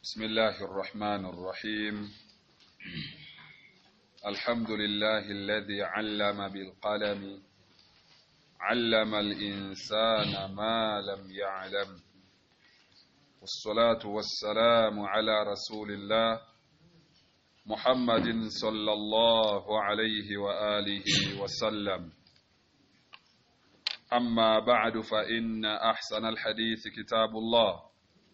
بسم الله الرحمن الرحيم الحمد لله الذي علم بالقلم علم الإنسان ما لم يعلم والصلاة والسلام على رسول الله محمد صلى الله عليه وآله وسلم أما بعد فإن أحسن الحديث كتاب الله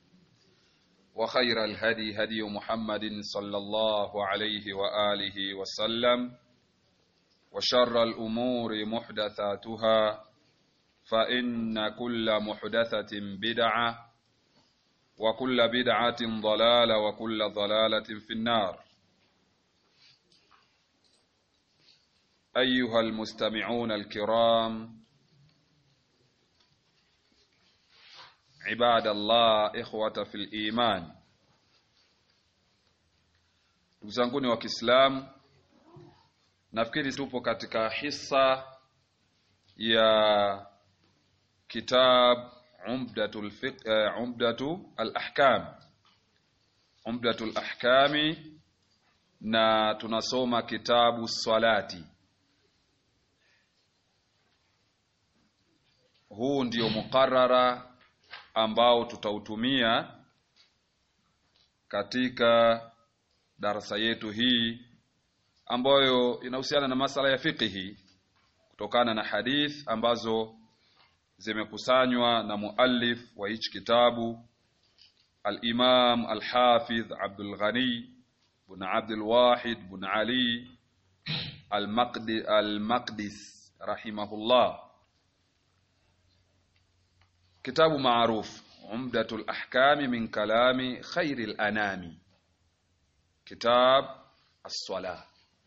وخير الهدي هدي محمد صلى الله عليه وآله وسلم وشر الأمور محدثاتها فإن كل محدثة بدعة وكل بدعة ضلالة وكل ضلالة في النار أيها المستمعون الكرام عباد الله إخوة في الإيمان ndugu zanguni wa Kiislamu nafikiri tupo katika hisa ya kitab umdatul fiqh uh, umdatu al-ahkam umdatul ahkami na tunasoma kitabu salati huu ndio mukarara ambao tutautumia katika darasa yetu hii ambayo inahusiana na masala ya fiqhi kutokana na hadith ambazo zimekusanywa na muallif wa hichi kitabu al-Imam al-Hafidh Abdul Ghani bin Abdul Wahid bin Ali al-Maqdi al-Maqdis rahimahullah kitabu maarufu Umdatul Ahkami min kalami khairil anami kitab as-sala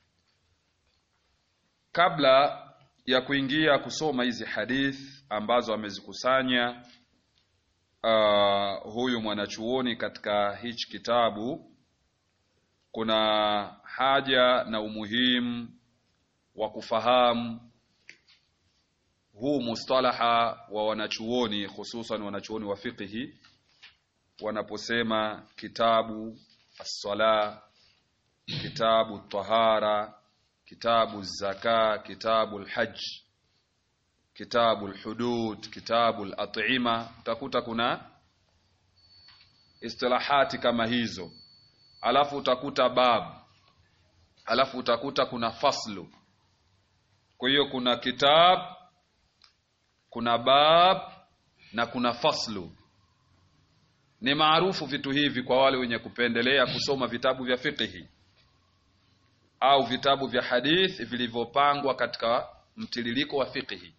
kabla ya kuingia kusoma hizi hadith ambazo amezikusanya uh, huyu mwanachuoni katika hichi kitabu kuna haja na umuhimu wa kufahamu huu mustalaha wa wanachuoni hususan wanachuoni wa fiqhi wanaposema kitabu as-sala kitabu tahara kitabu zaka kitabu al-hajj kitabu al-hudud kitabu al-at'ima utakuta kuna istilahati kama hizo alafu utakuta bab alafu utakuta kuna faslu kwa hiyo kuna kitab kuna bab na kuna faslu ni maarufu vitu hivi kwa wale wenye kupendelea kusoma vitabu vya fiqhi au vitabu vya hadith vilivyopangwa katika mtiririko wa fiqhi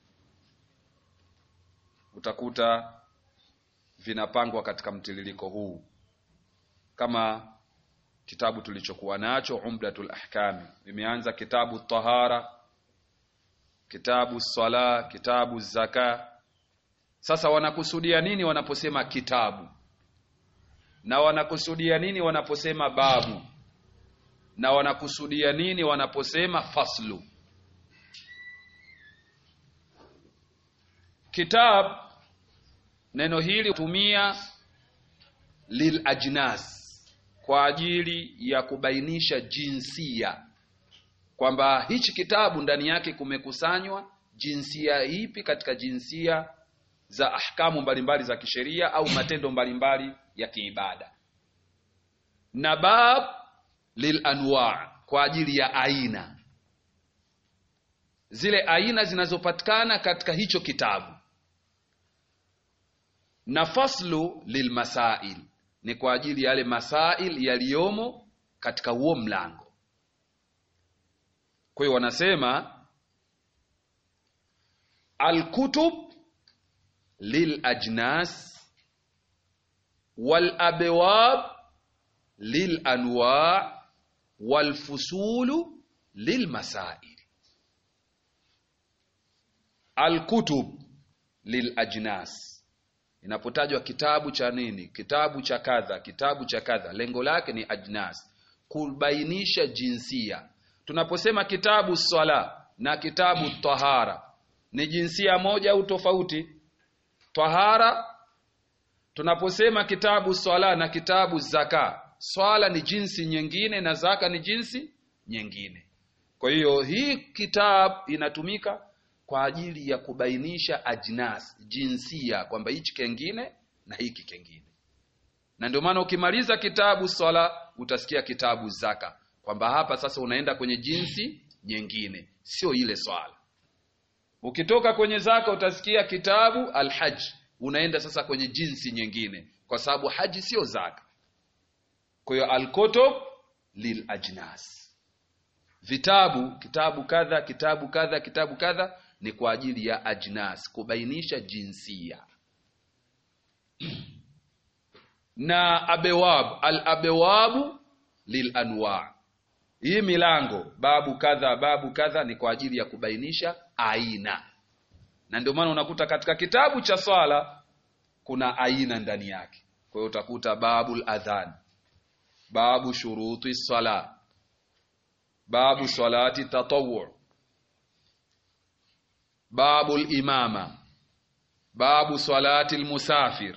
utakuta vinapangwa katika mtiririko huu kama kitabu tulichokuwa nacho Umdatul Ahkami imeanza kitabu tahara kitabu sala kitabu zaka sasa wanakusudia nini wanaposema kitabu na wanakusudia nini wanaposema babu na wanakusudia nini wanaposema faslu kitab neno hili tumia lil ajnas kwa ajili ya kubainisha jinsia kwamba hichi kitabu ndani yake kumekusanywa jinsia ipi katika jinsia za ahkamu mbalimbali za kisheria au matendo mbalimbali ya kiibada na bab lil anwa kwa ajili ya aina zile aina zinazopatikana katika hicho kitabu na faslu lil masail ni kwa ajili ya yale masail yaliyomo katika huo mlango kwa hiyo wanasema alkutub lil ajnas wal abwab lil anwa wal fusulu lil masail alkutub lil ajnas inapotajwa kitabu cha nini kitabu cha kadha kitabu cha kadha lengo lake ni ajnas kubainisha jinsia tunaposema kitabu swala na kitabu tahara ni jinsia moja au tofauti tahara tunaposema kitabu swala na kitabu zaka swala ni jinsi nyingine na zaka ni jinsi nyingine kwa hiyo hii kitabu inatumika kwa ajili ya kubainisha ajnas jinsia kwamba hichi kengine na hiki kengine na ndio maana ukimaliza kitabu swala utasikia kitabu zaka kwamba hapa sasa unaenda kwenye jinsi nyingine sio ile swala ukitoka kwenye zaka utasikia kitabu alhaj unaenda sasa kwenye jinsi nyingine kwa sababu haji sio zaka kwa hiyo alkutub lil ajnas vitabu kitabu kadha kitabu kadha kitabu kadha ni kwa ajili ya ajnas kubainisha jinsia na abewab al abewabu lil anwa hii milango babu kadha babu kadha ni kwa ajili ya kubainisha aina na ndio maana unakuta katika kitabu cha swala kuna aina ndani yake kwa hiyo utakuta babul adhan babu shuruti sala babu salati tatawwu babu imama babu salati almusafir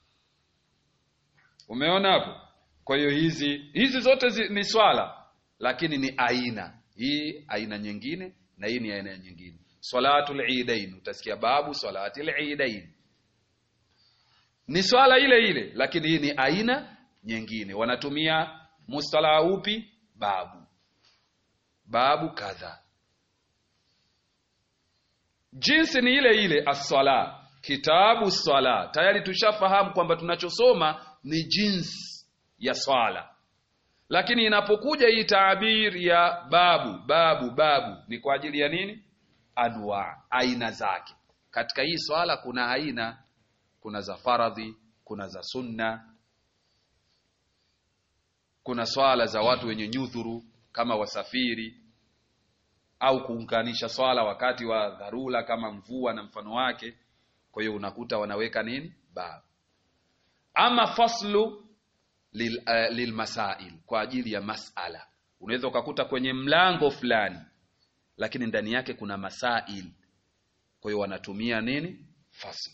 umeona hapo kwa hiyo hizi hizi zote zi, ni swala lakini ni aina hii aina nyingine na hii ni aina nyingine salatul idain utasikia babu salatil idain ni swala ile ile lakini hii ni aina nyingine wanatumia mustala upi babu babu kadha jinsi ni ile ile as-sala kitabu sala tayari tushafahamu kwamba tunachosoma ni jinsi ya swala lakini inapokuja hii taabir ya babu babu babu ni kwa ajili ya nini anwa aina zake katika hii swala kuna aina kuna za faradhi kuna za sunna kuna swala za watu wenye nyudhuru kama wasafiri au kuunganisha swala wakati wa dharura kama mvua na mfano wake kwa hiyo unakuta wanaweka nini babu ama faslu lil, uh, lilmasail kwa ajili ya masala unaweza ukakuta kwenye mlango fulani lakini ndani yake kuna masail kwa hiyo wanatumia nini fasl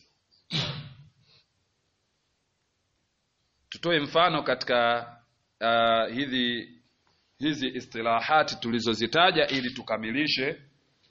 tutoe mfano katika uh, hizi hizi istilahati tulizozitaja ili tukamilishe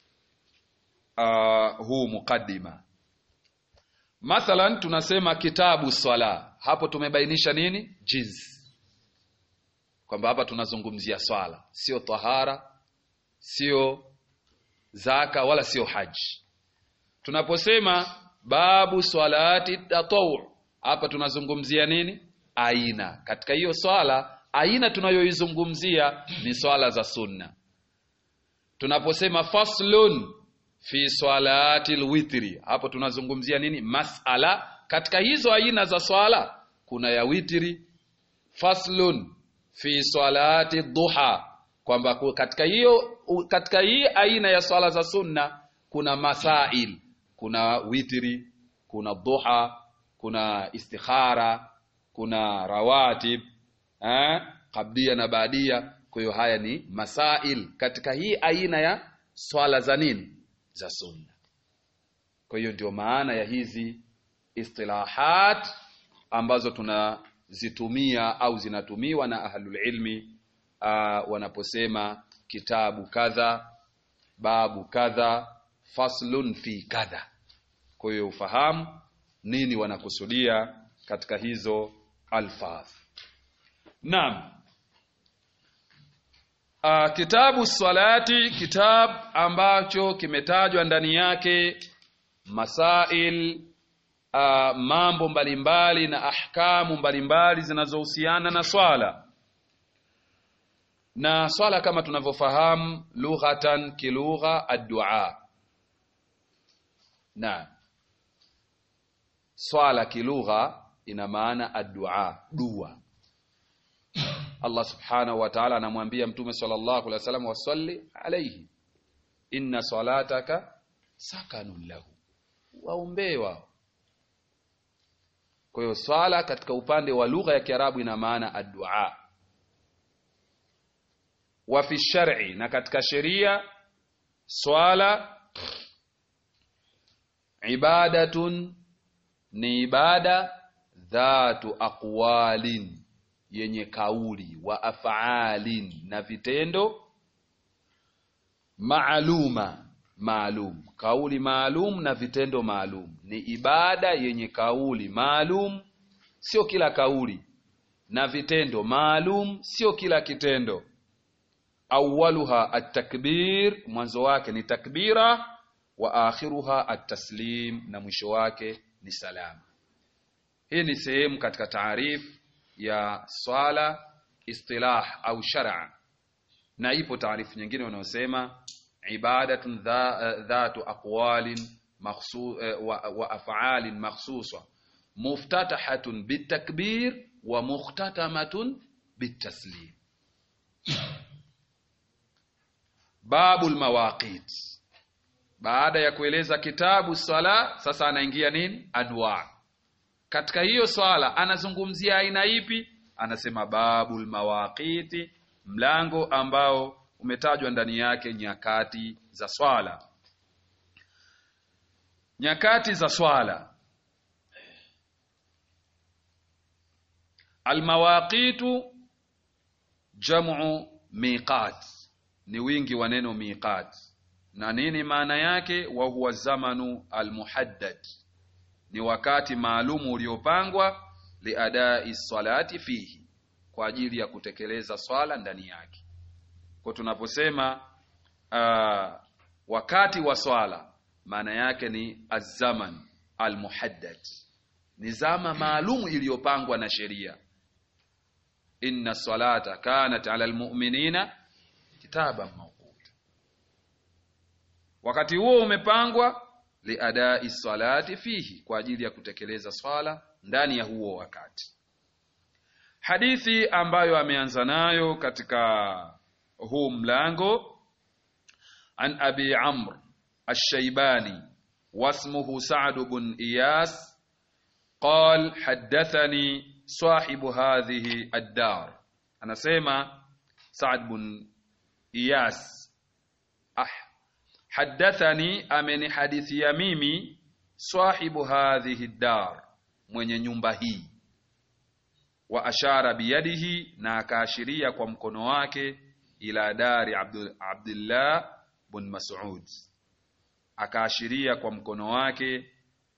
uh, huu mukaddima mathalan tunasema kitabu swala hapo tumebainisha nini jinsi kwamba hapa tunazungumzia swala sio tahara sio zaka wala sio haji tunaposema babu swalati tatawu hapa tunazungumzia nini aina katika hiyo swala aina tunayoizungumzia ni swala za sunna tunaposema faslun fi swalati lwitri hapo tunazungumzia nini masala katika hizo aina za swala kuna ya witri faslun fi swalati duha kwamba katika hiyo katika hii aina ya swala za sunna kuna masail kuna witri kuna duha kuna istikhara kuna rawatib eh, kabdia na baadia kwa hiyo haya ni masail katika hii aina ya swala za nini za sunna kwa hiyo ndio maana ya hizi istilahat ambazo tunazitumia au zinatumiwa na ahlul ilmi uh, wanaposema kitabu kadha babu kadha faslun fi kadha kwa hiyo ufahamu nini wanakusudia katika hizo alfadh naam uh, kitabu salati kitab ambacho kimetajwa ndani yake masail uh, mambo mbalimbali na ahkamu mbalimbali zinazohusiana na swala na swala kama tunavyofahamu lughatan kilugha addua na swala kilugha ina maana addua dua Allah subhanahu wa ta'ala anamwambia mtume sallallahu alaihi wasallam wasalli alayhi inna salataka sakanun lahu waombee wao kwa hiyo swala katika upande wa lugha ya Kiarabu ina maana addua wa fi shar'i na katika sheria swala ibadatun ni ibada dhatu aqwalin yenye kauli wa afaalin na vitendo maaluma maalum kauli maalum na vitendo maalum ni ibada yenye kauli maalum sio kila kauli na vitendo maalum sio kila kitendo awaluha at-takbir mwanzo wake ni takbira wa akhiruha at-taslim na mwisho wake ni salama hii ni sehemu katika taarif ya swala istilah au shar'a na ipo taarifu nyingine wanaosema ibadatun dhatu aqwalin makhsus wa, wa af'alin makhsusa muftatahatun bitakbir wa mukhtatamatun bitaslim babul mawaqit baada ya kueleza kitabu swala sasa anaingia nini anwa katika hiyo swala anazungumzia aina ipi anasema babul mawaqiti mlango ambao umetajwa ndani yake nyakati za swala nyakati za swala almawaqitu jam'u miqat ni wingi wa neno miqat na nini maana yake wa huwa zamanu almuhaddad ni wakati maalumu uliopangwa liadai salati fihi kwa ajili ya kutekeleza swala ndani yake kwa tunaposema uh, wakati wa swala maana yake ni azaman almuhaddad ni zama maalumu iliyopangwa na sheria inna salata kanat ala almu'minina kitaban mawquta wakati huo umepangwa liadai salati fihi kwa ajili ya kutekeleza swala ndani ya huo wakati hadithi ambayo ameanza nayo katika huu mlango an abi amr الشيباني واسمه سعد بن إياس قال حدثني صاحب هذه الدار أنا سيما سعد بن إياس أح حدثني أمن حديث يميمي صاحب هذه الدار mwenye nyumba hii wa ashara biyadihi na akaashiria kwa mkono wake ila dari Abdul, Abdullah bin Mas'ud akaashiria kwa mkono wake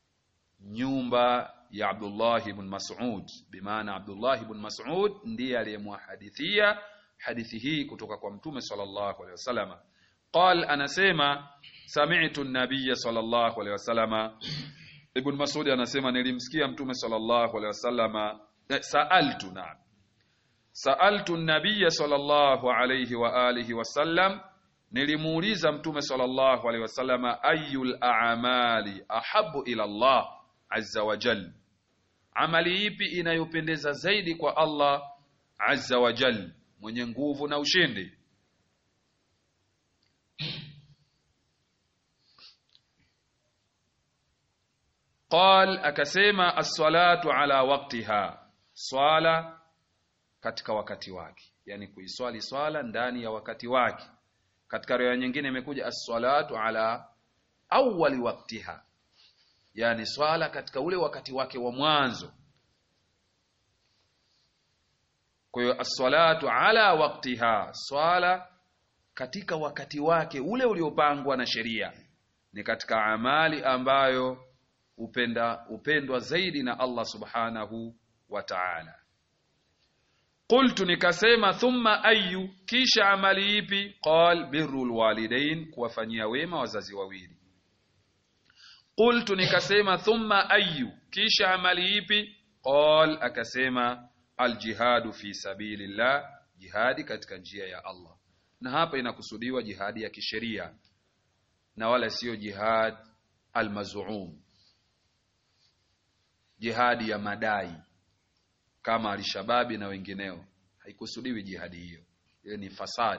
nyumba ya Abdullah ibn Mas'ud bimaana Abdullah ibn Mas'ud ndiye aliyemhadithia hadithi hii kutoka kwa mtume sallallahu alaihi wasallam qal anasema sami'tu an-nabiy sallallahu alaihi wasallam ibn Mas'ud anasema nilimsikia mtume sallallahu alaihi wasallam sa'altu na sa'altu an-nabiy sallallahu alaihi wa alihi wasallam nilimuuliza mtume sallallahu alaihi wasallama ayul a'mali ahabu ila Allah azza wa jal amali ipi inayopendeza zaidi kwa Allah azza wa jal mwenye nguvu na ushindi qal akasema as-salatu ala waqtiha swala katika wakati wake yani kuiswali swala ndani ya wakati wake katika riwaya nyingine imekuja as-salatu ala awwali waqtiha yani swala katika ule wakati wake wa mwanzo kwa hiyo as-salatu ala waqtiha swala katika wakati wake ule uliopangwa na sheria ni katika amali ambayo upenda upendwa zaidi na Allah subhanahu wa ta'ala qultu nikasema thumma ayu kisha amali ipi qal birrul walidain kuwafanyia wema wazazi wawili qultu nikasema thumma ayu kisha amali ipi qal akasema aljihadu fi sabilillah jihadi katika njia ya Allah na hapa inakusudiwa jihadi ya kisheria na wala siyo jihad almaz'um jihadi ya madai kama alishababi na wengineo haikusudiwi jihadi hiyo hiyo ni fasad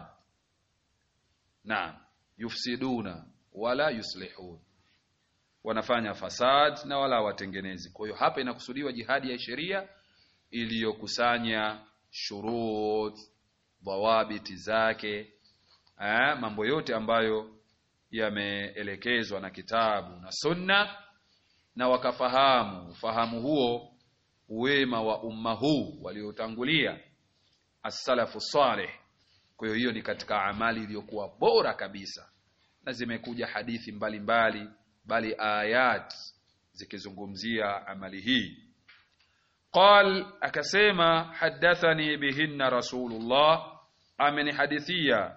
na yufsiduna wala yuslihun wanafanya fasad na wala watengenezi kwa hiyo hapa inakusudiwa jihadi ya sheria iliyokusanya shurut dhawabiti zake eh, mambo yote ambayo yameelekezwa na kitabu na sunna na wakafahamu ufahamu huo wema wa umma huu waliotangulia as-salafu salih kwa hiyo hiyo ni katika amali iliyokuwa bora kabisa na zimekuja hadithi mbalimbali mbali, bali ayat zikizungumzia amali hii qal akasema hadathani bihinna rasulullah amenihadithia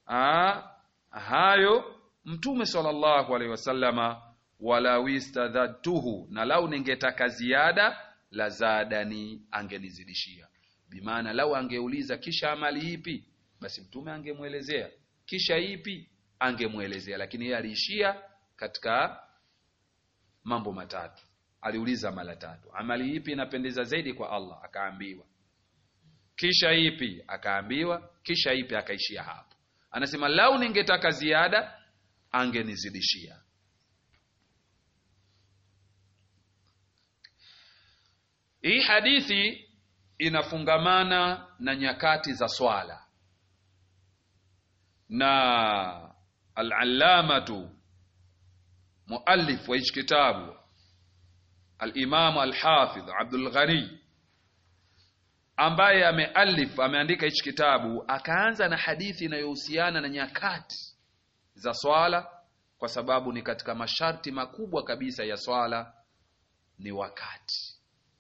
hayo mtume sallallahu alaihi wasallama wala wistadhatuhu na lau ningetaka ziada la zadani angenizidishia bimaana lau angeuliza kisha amali ipi basi mtume angemwelezea kisha ipi angemwelezea lakini yeye aliishia katika mambo matatu aliuliza mara tatu amali ipi inapendeza zaidi kwa Allah akaambiwa kisha ipi akaambiwa kisha ipi akaishia hapo anasema lau ningetaka ziada angenizidishia hii hadithi inafungamana na nyakati za swala na al-allamatu muallif wa hichi kitabu al-Imam al-Hafidh Abdul Ghani ambaye amealif ameandika hichi kitabu akaanza na hadithi inayohusiana na nyakati za swala kwa sababu ni katika masharti makubwa kabisa ya swala ni wakati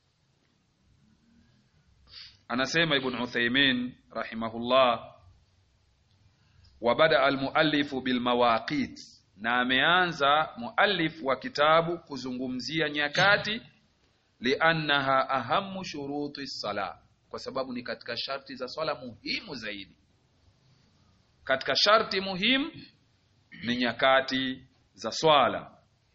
anasema ibn Uthaymeen rahimahullah wa bada almuallifu bilmawaqit na ameanza muallif wa kitabu kuzungumzia nyakati liannaha ahamu shuruti sala kwa sababu ni katika sharti za swala muhimu zaidi katika sharti muhimu ni nyakati za swala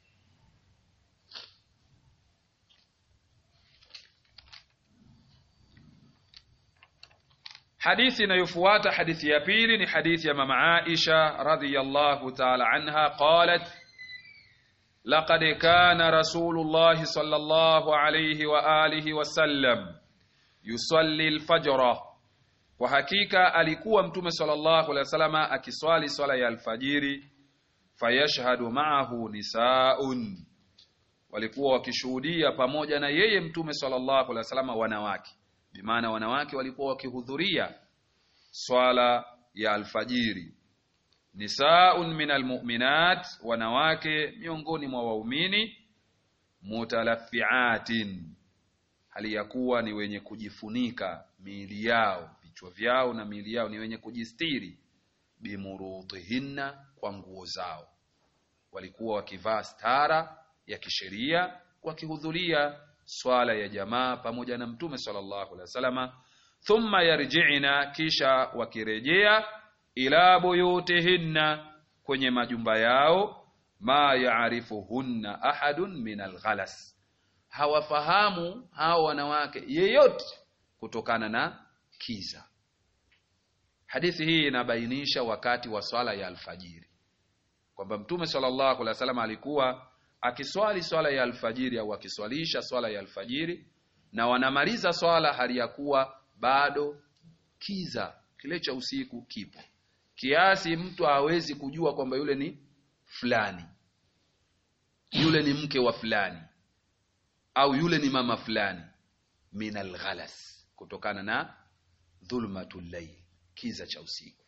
hadithi inayofuata hadithi ya pili ni hadithi ya mama Aisha radhiyallahu ta'ala anha qalat laqad kana rasulullah sallallahu alayhi wa alihi wa sallam yusalli al-fajr kwa hakika alikuwa mtume sallallahu alayhi wasallam akiswali swala ya alfajiri fayashhadu ma'ahu nisaun walikuwa wakishuhudia pamoja na yeye mtume sallallahu alaihi wasallam wanawake bimaana wanawake walikuwa wakihudhuria swala ya alfajiri nisaun min almu'minat wanawake miongoni mwa waumini mutalaffiatin hali ya kuwa ni wenye kujifunika miili yao vichwa vyao na miili yao ni wenye kujistiri bimurutihinna kwa nguo zao walikuwa wakivaa stara ya kisheria wakihudhuria swala ya jamaa pamoja na mtume sallallahu alaihi wasallama thumma yarji'na kisha wakirejea ila buyutihinna kwenye majumba yao ma yaarifuhunna ahadun min alghalas hawafahamu hao wanawake yeyote kutokana na kiza hadithi hii inabainisha wakati wa swala ya alfajiri kwamba mtume sallallahu alaihi wasallam alikuwa akiswali swala ya alfajiri au akiswalisha swala ya alfajiri na wanamaliza swala hali ya kuwa bado kiza kile cha usiku kipo kiasi mtu hawezi kujua kwamba yule ni fulani yule ni mke wa fulani au yule ni mama fulani min alghalas kutokana na dhulmatul layl kiza cha usiku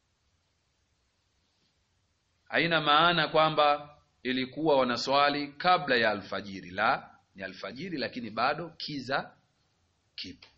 haina maana kwamba ilikuwa wanaswali kabla ya alfajiri la ni alfajiri lakini bado kiza kipo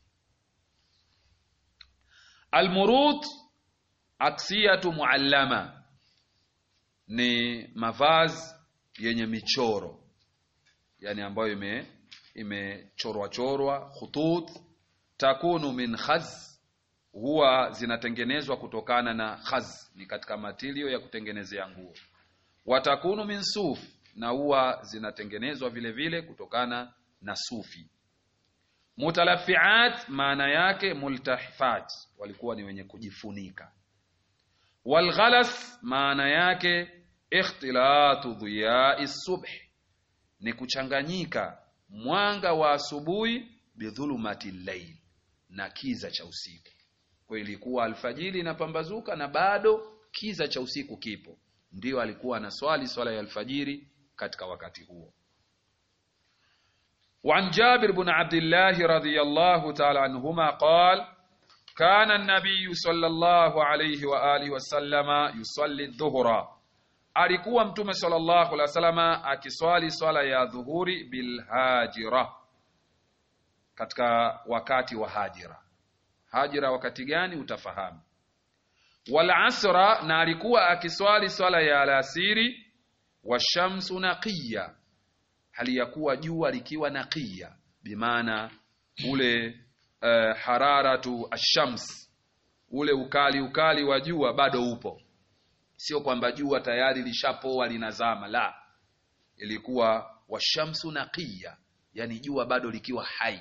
almurut aksiyatu muallama ni mavazi yenye michoro yani ambayo ime imechorwa chorwa khutut takunu min khaz huwa zinatengenezwa kutokana na khaz ni katika matilio ya kutengenezea nguo watakunu min suf na huwa zinatengenezwa vile vile kutokana na sufi mutalafiat maana yake multahifat walikuwa ni wenye kujifunika walghalas maana yake ikhtilatu dhiyai subh ni kuchanganyika mwanga wa asubuhi bidhulumati llail na kiza cha usiku kwa ilikuwa alfajiri inapambazuka na bado kiza cha usiku kipo ndio alikuwa anaswali swala ya alfajiri katika wakati huo وعن جابر بن عبد الله رضي الله تعالى عنهما قال كان النبي صلى الله عليه وآله وسلم يصلي الظهر alikuwa mtume sallallahu alaihi wasallam akiswali swala ya dhuhuri bilhajira katika wakati wa hajira hajira wakati gani utafahamu wal asra na alikuwa akiswali swala ya alasiri washamsu naqiya hali ya kuwa jua likiwa naqiya bimaana ule uh, hararatu ashams ule ukali ukali wa jua bado upo sio kwamba jua tayari lishapoa linazama la ilikuwa washamsu naqiya yani jua bado likiwa hai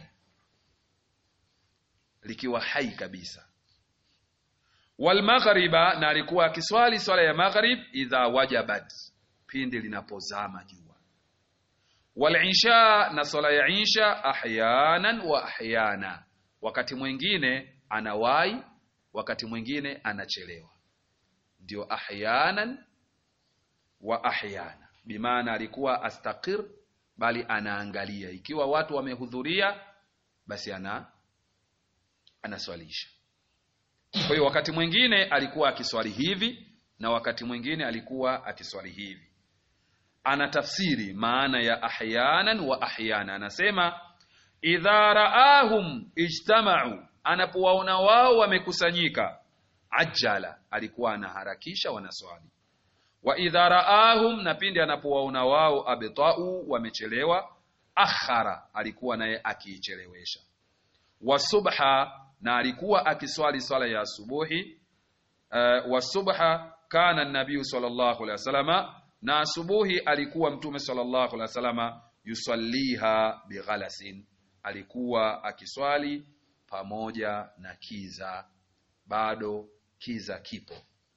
likiwa hai kabisa wal maghriba na alikuwa akiswali swala ya maghrib idha wajabat pindi linapozama jua wal isha na swala ya isha ahyanan wa ahyana wakati mwingine anawai wakati mwingine anachelewa ndio ahyanan wa ahyana bimaana alikuwa astaqir bali anaangalia ikiwa watu wamehudhuria basi ana anaswalisha kwa hiyo wakati mwingine alikuwa akiswali hivi na wakati mwingine alikuwa akiswali hivi ana tafsiri maana ya ahyanan wa ahyana anasema idha raahum ijtamau anapowaona wao wamekusanyika ajala alikuwa anaharakisha wanaswali wa idha raahum na pindi anapowaona wao abtau wamechelewa akhara alikuwa naye akiichelewesha wa subha na alikuwa akiswali swala ya asubuhi uh, wa subha kana nabiyu sallallahu alaihi wasallama na asubuhi alikuwa mtume sallallahu alaihi wasallama yusalliha bighalasin alikuwa akiswali pamoja na kiza bado kiza kipo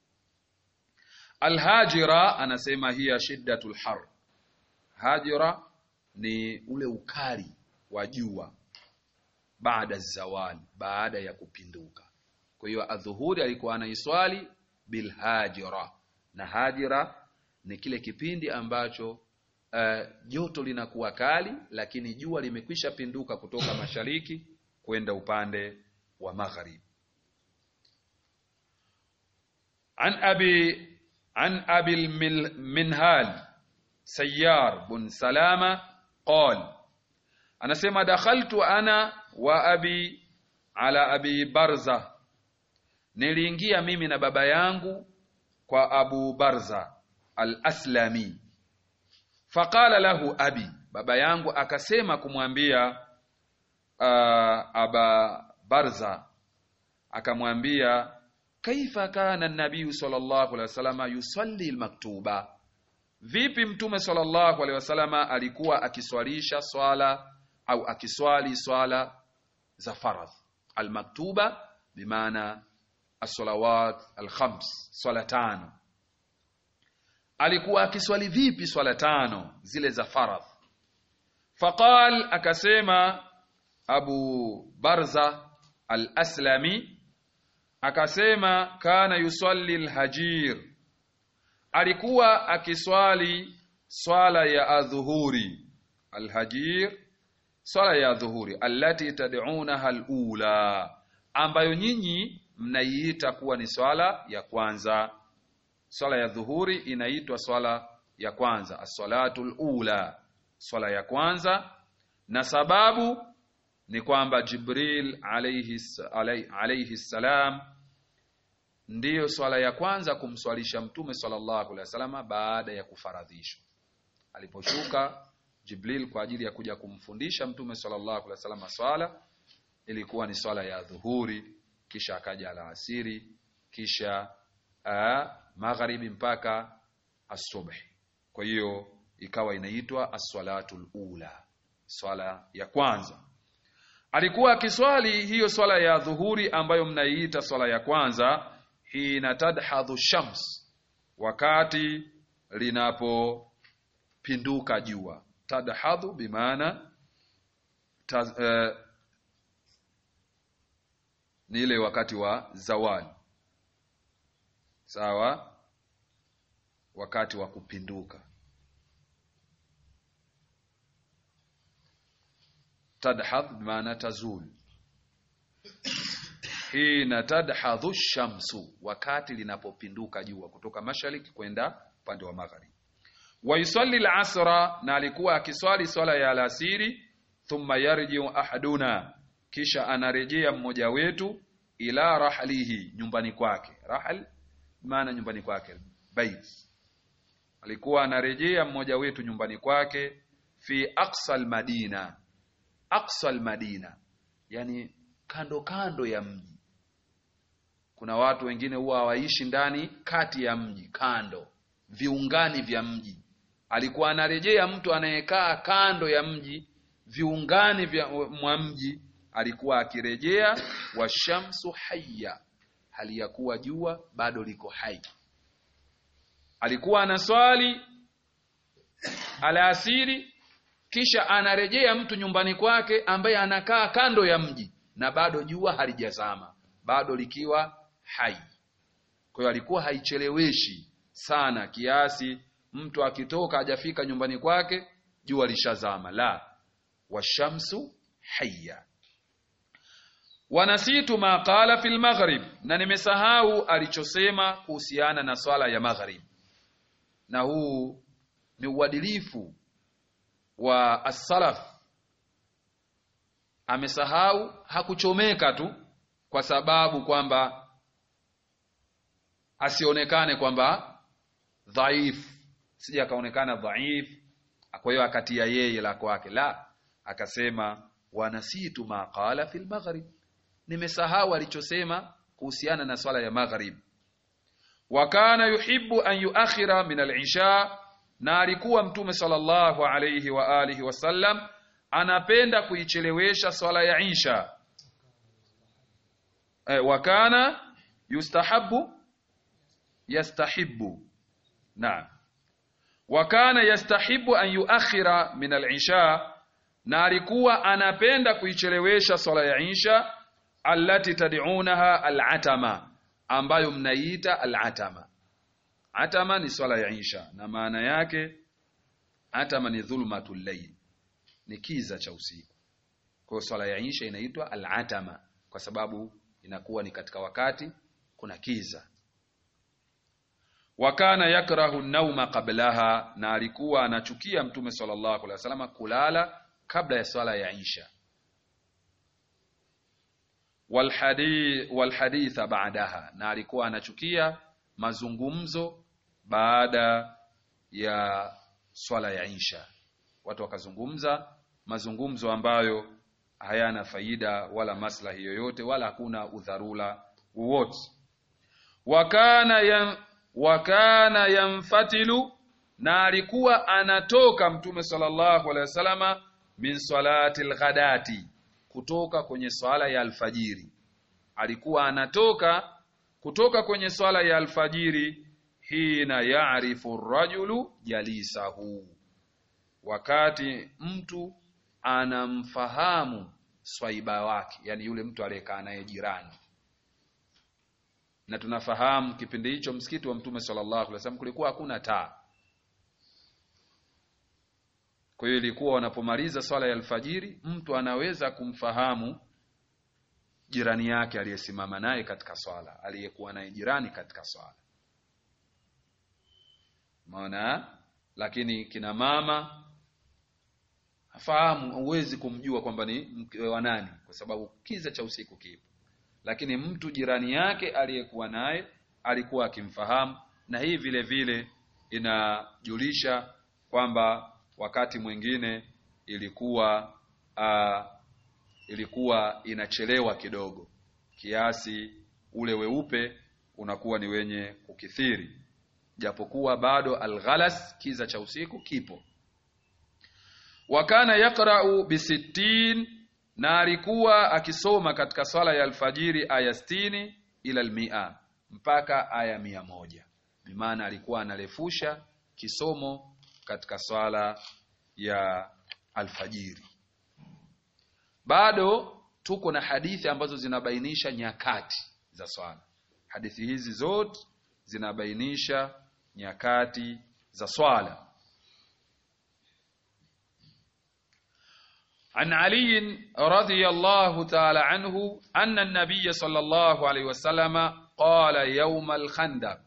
alhajira anasema hiya shiddatul har hajira ni ule ukali wa jua baada zawali baada ya kupinduka kwa hiyo adhuhuri alikuwa anaiswali bilhajira na hajira ni kile kipindi ambacho uh, joto linakuwa kali lakini jua limekwisha pinduka kutoka mashariki kwenda upande wa magharibi an abi an abi minhal sayyar bun salama qal anasema dakhaltu ana wa abi ala abi barza niliingia mimi na baba yangu kwa abu barza al-aslami faqala lahu abi baba yangu akasema kumwambia uh, aba barza akamwambia kaifa kana nabiyu sallallahu alaihi wasallam yusalli almaktuba vipi mtume sallallahu alaihi wasallam alikuwa akiswalisha swala au akiswali swala za faradh almaktuba bimaana as-salawat al-khams swala tano alikuwa akiswali vipi swala tano zile za faradh faqal akasema abu barza al-aslami akasema kana yusalli al-hajir alikuwa akiswali swala ya adhuhuri al-hajir swala ya dhuhuri allati tad'unaha al-ula ambayo nyinyi mnaiita kuwa ni swala ya kwanza swala ya dhuhuri inaitwa swala ya kwanza as-salatu ula swala ya kwanza na sababu ni kwamba Jibril alayhi alayhi salam ndiyo swala ya kwanza kumswalisha mtume sallallahu alaihi wasallam baada ya kufaradhishwa aliposhuka Jibril kwa ajili ya kuja kumfundisha mtume sallallahu alaihi wasallam swala ilikuwa ni swala ya dhuhuri kisha akaja alasiri kisha uh, magharibi mpaka asubuhi kwa hiyo ikawa inaitwa as-salatul ula swala ya kwanza alikuwa akiswali hiyo swala ya dhuhuri ambayo mnaiita swala ya kwanza hina tadhadhu shams wakati linapopinduka jua tadhadhu bimaana taz, uh, ni ile wakati wa zawali sawa wakati wa kupinduka tadhadh bimaana tazul hina tadhadhu shamsu wakati linapopinduka jua kutoka mashariki kwenda upande wa magharibi wa yusalli al-asra na alikuwa akiswali swala ya alasiri thumma yarjiu ahaduna kisha anarejea mmoja wetu ila rahlihi nyumbani kwake rahl maana nyumbani kwake bait alikuwa anarejea mmoja wetu nyumbani kwake fi aqsa al-madina aqsa al-madina yani kando kando ya mji kuna watu wengine huwa hawaishi ndani kati ya mji kando viungani vya mji alikuwa anarejea mtu anayekaa kando ya mji viungani vya mwa mji alikuwa akirejea washamsu hayya hali ya kuwa jua bado liko hai alikuwa anaswali alasiri kisha anarejea mtu nyumbani kwake ambaye anakaa kando ya mji na bado jua halijazama bado likiwa hai kwa hiyo alikuwa haicheleweshi sana kiasi mtu akitoka hajafika nyumbani kwake jua lishazama la washamsu hayya wanasitu ma qala fil maghrib na nimesahau alichosema kuhusiana na swala ya maghrib na huu ni uadilifu wa as-salaf amesahau hakuchomeka tu kwa sababu kwamba asionekane kwamba dhaif sija akaonekana dhaif kwa hiyo akatia yeye la kwake la akasema wanasitu ma qala fil maghrib nimesahau alichosema kuhusiana na swala ya maghrib wa kana yuhibbu an yuakhira min al-isha na alikuwa mtume sallallahu alayhi wa alihi wasallam anapenda kuichelewesha swala ya isha e, wa kana yustahabbu yastahibbu naam wa kana yastahibu an yuakhira min al-isha na alikuwa anapenda kuichelewesha swala ya isha allati tad'unaha al-atama ambayo mnaiita al-atama atama ni swala ya isha na maana yake atama ni dhulmatul layl ni kiza cha usiku kwa hiyo swala ya isha inaitwa al-atama kwa sababu inakuwa ni katika wakati kuna kiza wakana yakrahu nauma qablaha na alikuwa anachukia mtume sallallahu alaihi wasallam kulala kabla ya swala ya isha walhadith walhaditha baadaha na alikuwa anachukia mazungumzo baada ya swala ya isha watu wakazungumza mazungumzo ambayo hayana faida wala maslahi yoyote wala hakuna udharura wowote wakana ya wakana yamfatilu na alikuwa anatoka mtume sallallahu alaihi wasallama min salati alghadati kutoka kwenye swala ya alfajiri alikuwa anatoka kutoka kwenye swala ya alfajiri hina ya'rifu rajulu jalisahu wakati mtu anamfahamu swaiba wake yani yule mtu aliyekaa naye jirani na tunafahamu kipindi hicho msikiti wa mtume sallallahu alaihi wasallam kulikuwa hakuna taa kwa hiyo ilikuwa wanapomaliza swala ya alfajiri mtu anaweza kumfahamu jirani yake aliyesimama naye katika swala aliyekuwa naye jirani katika swala maana lakini kina mama hafahamu huwezi kumjua kwamba ni mke wa nani kwa sababu kiza cha usiku kipo lakini mtu jirani yake aliyekuwa naye alikuwa akimfahamu na hii vile vile inajulisha kwamba wakati mwingine ilikuwa uh, ilikuwa inachelewa kidogo kiasi ule weupe unakuwa ni wenye kukithiri japokuwa bado alghalas kiza cha usiku kipo wakana yaqra'u bisittin na alikuwa akisoma katika swala ya alfajiri aya sitini ila almia mpaka aya mia moja bimaana alikuwa analefusha kisomo katika swala ya alfajiri bado tuko na hadithi ambazo zinabainisha nyakati za swala hadithi hizi zote zinabainisha nyakati za swala عن علي رضي الله تعالى عنه أن النبي صلى الله عليه وسلم قال يوم الخندق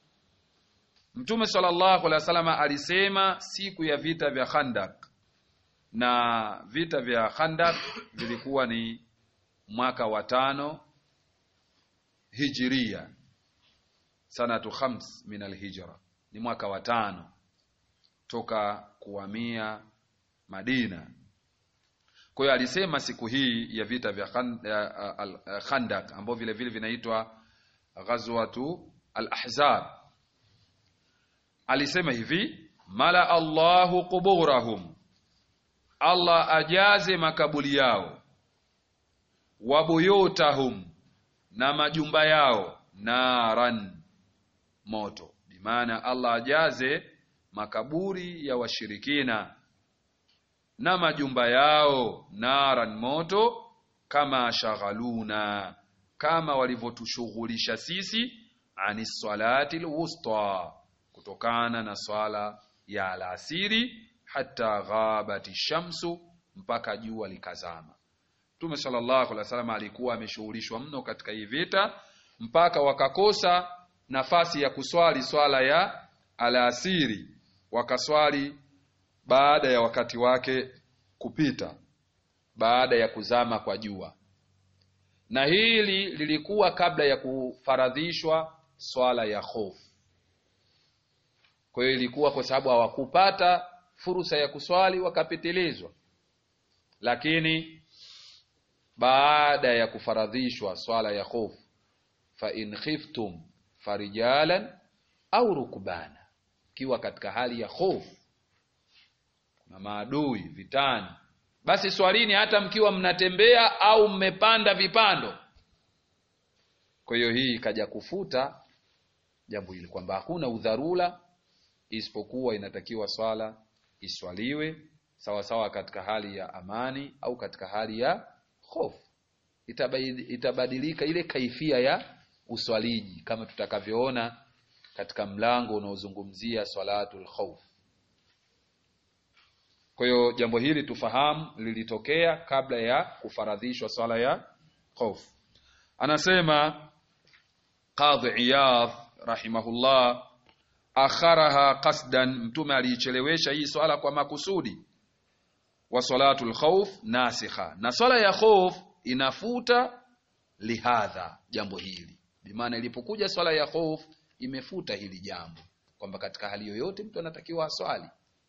Mtume sallallahu alaihi wasallam alisema siku ya vita vya Khandak, na vita vya Khandak vilikuwa ni mwaka wa tano hijiria, sanatu khams min alhijra, ni mwaka wa tano toka kuhamia Madina. Kwa hiyo alisema siku hii ya vita vya Khandak ambao vile vile vinaitwa ghazwatu al-Ahzab, alisema hivi: mala Allahu quburahum, Allah ajaze makaburi yao, wa buyutahum, na majumba yao, naran, moto. Bimaana Allah ajaze makaburi ya washirikina na majumba yao naran moto, kama shaghaluna, kama walivyotushughulisha sisi ani salati alwusta, kutokana na swala ya alasiri, hata ghabati shamsu, mpaka jua likazama. Mtume sallallahu alaihi wasallam alikuwa ameshughulishwa mno katika hii vita mpaka wakakosa nafasi ya kuswali swala ya alasiri, wakaswali baada ya wakati wake kupita, baada ya kuzama kwa jua. Na hili lilikuwa kabla ya kufaradhishwa swala ya hofu. Kwa hiyo ilikuwa kwa sababu hawakupata fursa ya kuswali wakapitilizwa, lakini baada ya kufaradhishwa swala ya hofu, fa in khiftum farijalan au rukbana, ikiwa katika hali ya hofu na maadui vitani, basi swalini hata mkiwa mnatembea au mmepanda vipando. Kwa hiyo hii ikaja kufuta jambo hili kwamba hakuna udharura, isipokuwa inatakiwa swala iswaliwe sawasawa katika hali ya amani au katika hali ya hofu. Itabadilika ile kaifia ya uswaliji kama tutakavyoona katika mlango unaozungumzia swalatul khawf. Kwa hiyo jambo hili tufahamu lilitokea kabla ya kufaradhishwa swala ya khawf. Anasema Qadhi Iyadh rahimahullah, akharaha qasdan, mtume aliichelewesha hii swala kwa makusudi. Wa salatul khawf nasikha, na swala ya khawf inafuta lihadha, jambo hili bimaana, ilipokuja swala ya khawf imefuta hili jambo kwamba katika hali yoyote mtu anatakiwa aswali.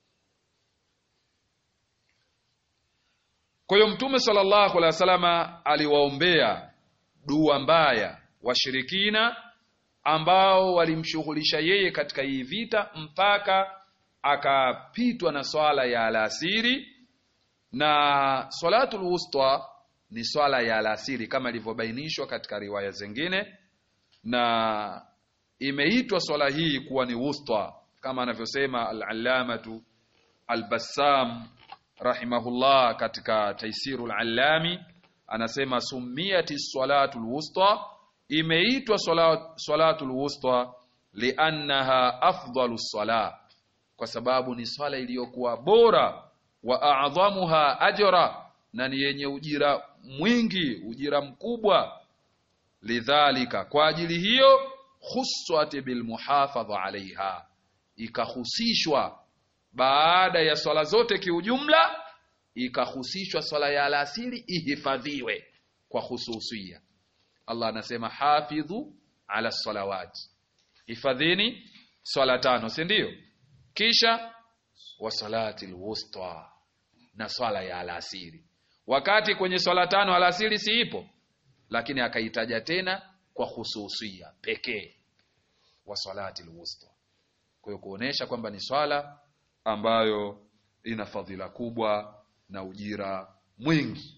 Kwa hiyo Mtume sallallahu alaihi wasallam aliwaombea dua mbaya washirikina ambao walimshughulisha yeye katika hii vita mpaka akapitwa na swala ya alasiri, na salatul wusta ni swala ya alasiri kama ilivyobainishwa katika riwaya zingine, na imeitwa swala hii kuwa ni wusta kama anavyosema al-allamatu al-Bassam rahimahullah katika Taisirul Allami anasema sumiyati salatul wusta, imeitwa salatul wusta liannaha afdalu sala, kwa sababu ni swala iliyokuwa bora, wa a'dhamuha ajra, na ni yenye ujira mwingi, ujira mkubwa. Lidhalika, kwa ajili hiyo, khussat bilmuhafadha alaiha, ikahusishwa baada ya swala zote kiujumla, ikahusishwa swala ya alasiri ihifadhiwe kwa hususia. Allah anasema hafidhu ala salawati, hifadhini swala tano, si ndio? Kisha wa salati alwusta, na swala ya alasiri, wakati kwenye swala tano alasiri si ipo, lakini akaitaja tena kwa hususia pekee, wa salati alwusta. Kwa hiyo kuonesha kwamba ni swala ambayo ina fadhila kubwa na ujira mwingi.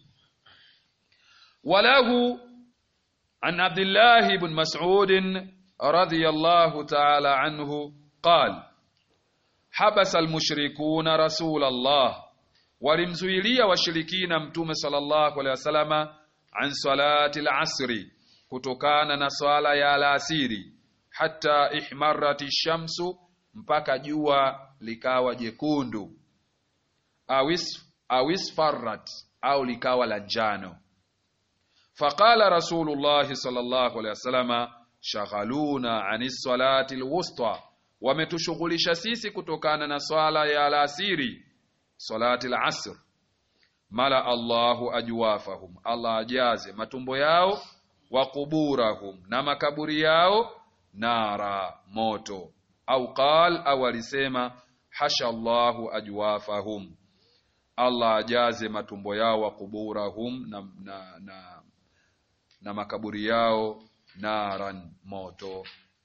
Walahu an Abdullah ibn Mas'ud radhiyallahu ta'ala anhu qal habasa almushrikuna rasul Allah, walimzuilia washirikina mtume sallallahu alaihi wasallama an salati al-asri, kutokana na swala ya alasiri, hatta ihmarati shamsu, mpaka jua likawa jekundu, awis awisfarrat au likawa la njano. Faqala Rasulullahi sallallahu alaihi wasallama, shaghaluna ani salati alwusta, wametushughulisha sisi kutokana na swala ya alasiri, salati alasr. Mala Allahu ajwafahum, Allah ajaze matumbo yao, wa kuburahum, na makaburi yao, nara, moto. Au qal, au alisema hasha Allahu ajwafahum, Allah ajaze matumbo yao, wa kuburahum, na, na, na, na makaburi yao naran, moto.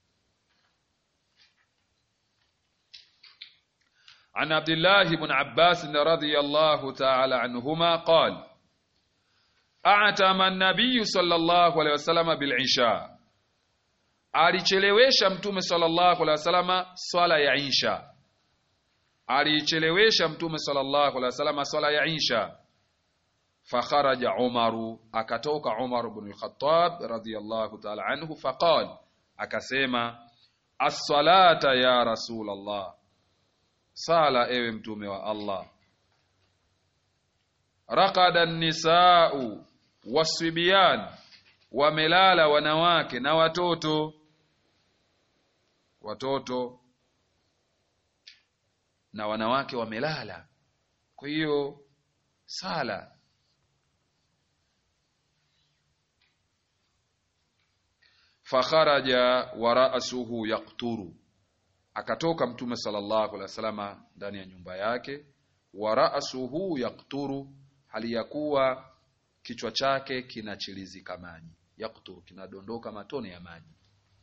An Abdillah ibn Abbas radhiyallahu ta'ala anhuma qala a'tama an-nabiy sallallahu alayhi wasallam bil isha, alichelewesha mtume sallallahu alayhi wasallam swala ya isha, alichelewesha mtume sallallahu alayhi wasallam swala ya isha fakharaja Umaru, akatoka Umar ibn al-Khattab radhiyallahu ta'ala anhu, faqal, akasema as-salata ya Rasulullah, sala ewe mtume wa Allah. Raqada an-nisa'u wasibyan, wamelala wanawake na watoto, watoto na wanawake wamelala. Kwa hiyo sala fakharaja wa ra'suhu yaqturu, akatoka mtume sallallahu alaihi wasallam ndani ya nyumba yake, wa ra'suhu yaqturu, hali ya kuwa kichwa chake kinachilizika maji, yaqturu, kinadondoka matone ya maji.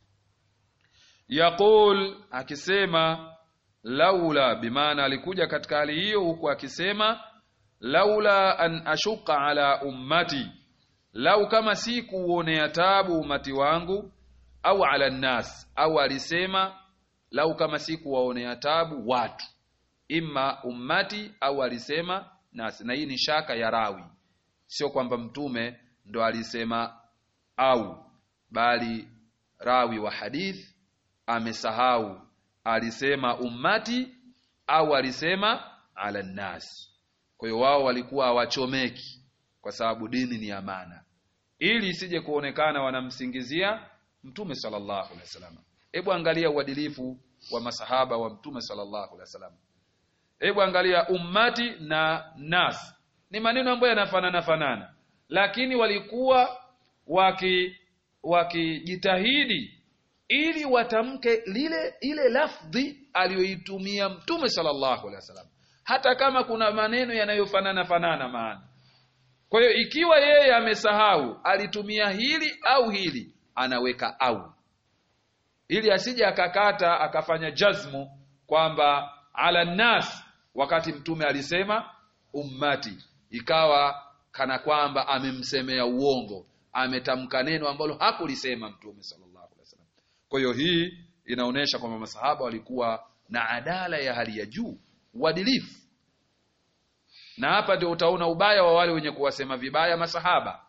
Yaqul, akisema laula, bimaana alikuja katika hali hiyo huku akisema laula an ashuqa ala ummati, lau kama si kuonea tabu umati wangu au ala nnas, au alisema lau kama si kuwaonea tabu watu, imma ummati au alisema nasi. Na hii ni shaka ya rawi, sio kwamba mtume ndo alisema au, bali rawi wa hadith amesahau alisema ummati au alisema ala nnas. Kwa hiyo wao walikuwa hawachomeki, kwa sababu dini ni amana, ili isije kuonekana wanamsingizia Mtume sallallahu alaihi wasallam. Hebu angalia uadilifu wa masahaba wa Mtume sallallahu alaihi wasallam. Hebu angalia ummati na nas, ni maneno ambayo yanafanana fanana, lakini walikuwa waki wakijitahidi ili watamke lile ile lafdhi aliyoitumia Mtume sallallahu alaihi wasallam, hata kama kuna maneno yanayofanana fanana maana. Kwa hiyo ikiwa yeye amesahau alitumia hili au hili anaweka au ili asije akakata akafanya jazmu kwamba ala nas, wakati mtume alisema ummati, ikawa kana kwamba amemsemea uongo, ametamka neno ambalo hakulisema mtume sallallahu alaihi wasallam. Kwa hiyo hii inaonyesha kwamba masahaba walikuwa na adala ya hali ya juu, uadilifu, na hapa ndio utaona ubaya wa wale wenye kuwasema vibaya masahaba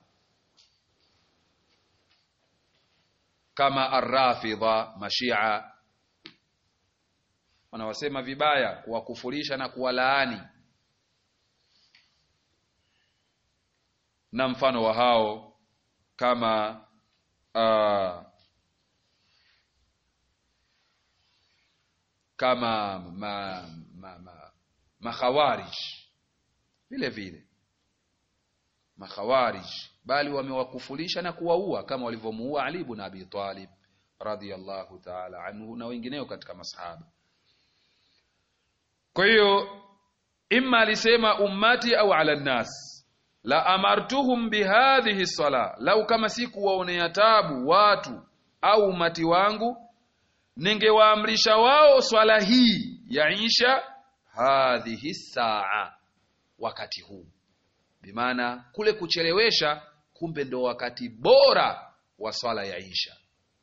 kama arrafidha mashia wanawasema vibaya, kuwakufurisha na kuwalaani, na mfano wa hao kama uh, kama ma, ma, ma, makhawarij vile vile makhawarij bali wamewakufulisha na kuwaua kama walivyomuua Ali ibn Abi Talib radhiyallahu ta'ala anhu na wengineo katika masahaba. Kwa hiyo imma alisema ummati au ala nnas la amartuhum bihadhihi sala, lau kama si kuwaonea tabu watu au umati wangu ningewaamrisha wao swala hii ya isha hadhihi saa, wakati huu bimaana kule kuchelewesha kumbe ndo wakati bora wa swala ya isha.